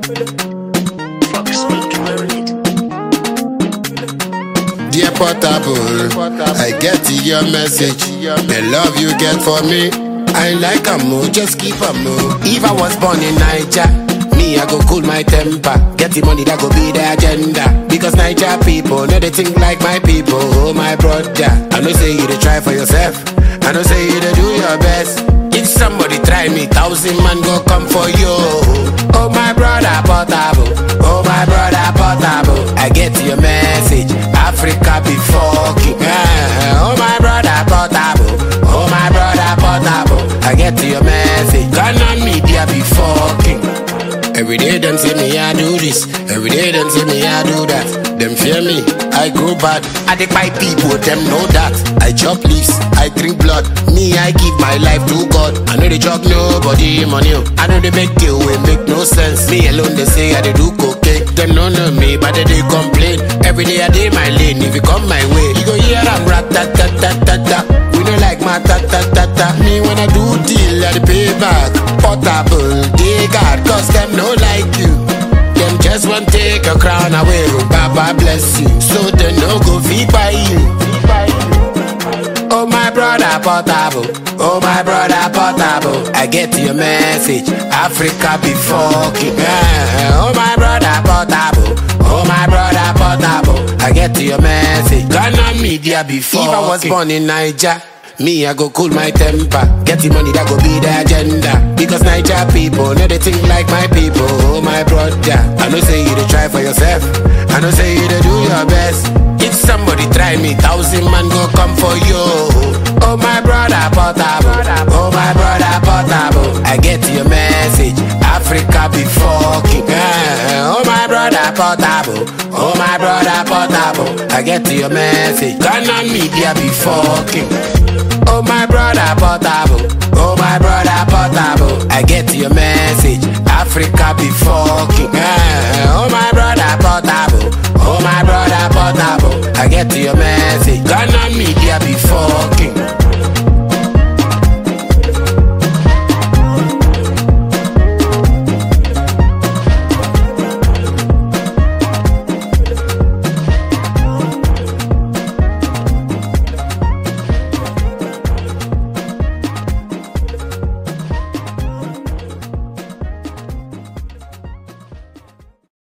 Dear Portable, I get your message. The love you get for me, I like a move, just keep a move. If I was born in Niger, me I go cool my temper. Get the money that go be the agenda. Because Niger people know they think like my people. Oh my brother, I know say you to try for yourself. I know say you to do your best. If somebody try me, thousand man go come for you. Oh my brother Portable, oh my brother Portable. I get your message. Africa be fucking. eh. Oh my brother Portable, oh my brother Portable. I get your message. Ghana media be fucking. Every day them say me I do this, every day them say me I do that. Them fear me, I grow bad. I dey buy people, them know that. I chop leaves, I drink blood. Me I give my life to God. I know they chop nobody money. oh. I know they make deal wey make no sense. Me alone they say I dey do cocaine. Them no know me, but they dey complain. Every day I dey my lane. If you come my way, you go hear I'm rat tat tat tat tat tat. We don't like my ta ta ta ta. Me when I do deal, I dey pay back. Portable, they got cause them no like you. Them just want take a crown away. oh, Baba bless you, so they no go feed by you. Oh my brother Portable, oh my brother Portable. I get your message. Africa be fucking. eh. Oh my brother Portable, oh my brother Portable. I get your message. Ghana media be fucking. If I was born in Niger. Me, I go cool my temper. Get the money that go be the agenda. Because Niger people know they think like my people. Oh, my brother. I know say you to try for yourself. I know say you to do your best. If somebody try me, thousand man go come for you. Oh, my brother, Portable. Oh, my brother, Portable. I get your message. Africa be fucking. eh. Oh, my brother, Portable. Oh, my brother, Portable. I get your message. Ghana media be fucking. Oh my brother Portable, oh my brother Portable. I get your message. Africa be fucking. eh. Oh my brother Portable, oh my brother Portable. I get your message. Ghana media be fucking.